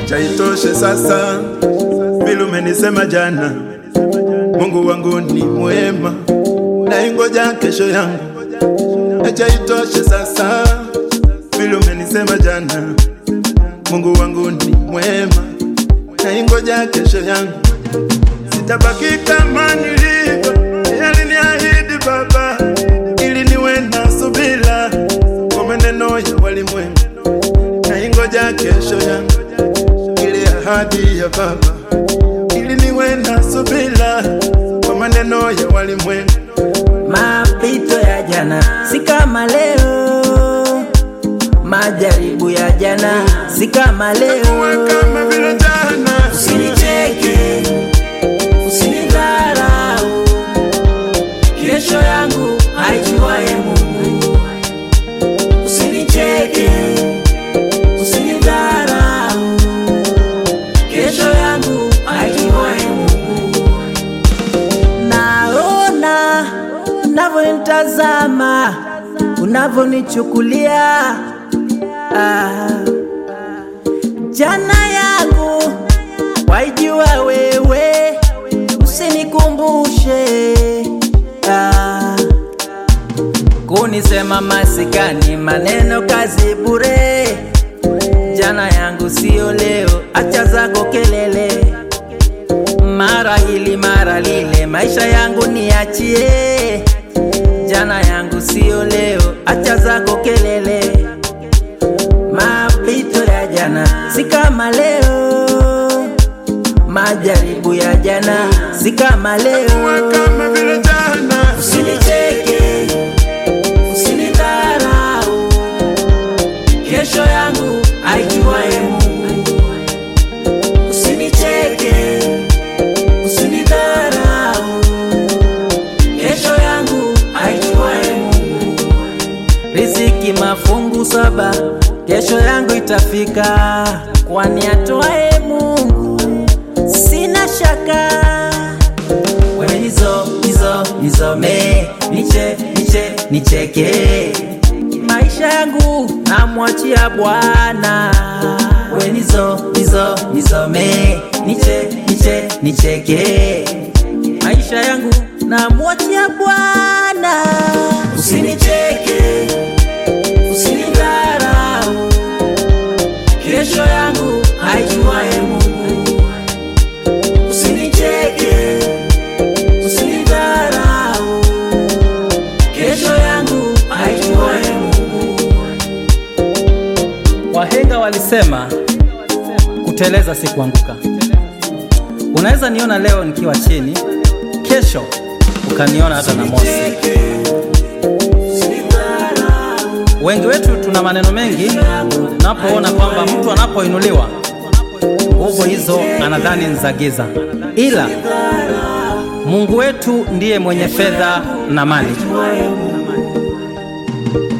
acha itoshe sasa, vile umenisema jana. Mungu wangu ni mwema, naingoja kesho yangu. Acha itoshe sasa, vile umenisema jana. Mungu wangu ni mwema, naingoja kesho yangu. Sitabaki kama nilivyo, aliniahidi Baba, ili niwe na subira kwa maneno ya walimwengu. Naingoja kesho yangu, ile ahadi ya Baba, ili niwe na subira kwa maneno ya walimwengu. Mapito ya jana si kama leo, majaribu ya jana si kama Kuwa leo. kama vile jana, Usinicheke, usinidharau, kesho yangu haijuaye Mungu. Usinicheke, usinidharau, kesho yangu haijuaye Mungu. Naona unavyonitazama, unavyonichukulia ah. Jana yangu waijua wewe, usinikumbushe ah. Kunisema masikani, maneno kazi bure. Jana yangu sio leo, acha zako kelele, mara hili mara lile, maisha yangu niachie. Jana yangu sio leo, acha zako kelele Mapito ya jana si kama leo, majaribu ya jana si kama kuwa leo. kama vile jana, Usinicheke, usinidharau, kesho yangu haijuaye Mungu. Usinicheke, usinidharau, kesho yangu haijuaye Mungu. Riziki mafungu saba, kesho yangu itafika, kwani atoaye Mungu, sina shaka. Wewe hizo hizo nizome, niche niche nicheke, maisha yangu namwachia Bwana. Wewe hizo hizo nizome, niche niche nicheke, maisha yangu namwachia Bwana. Usinicheke, usinidharau, kesho yangu haijuaye Mungu. Usinicheke, usinidharau, kesho yangu haijuaye Mungu. Wahenga walisema kuteleza si kuanguka. Unaweza niona leo nikiwa chini, kesho ukaniona hata na mosi. Wengi wetu tuna maneno mengi, tunapoona kwamba mtu anapoinuliwa nguvu hizo anadhani ni za giza, ila Mungu wetu ndiye mwenye fedha na mali.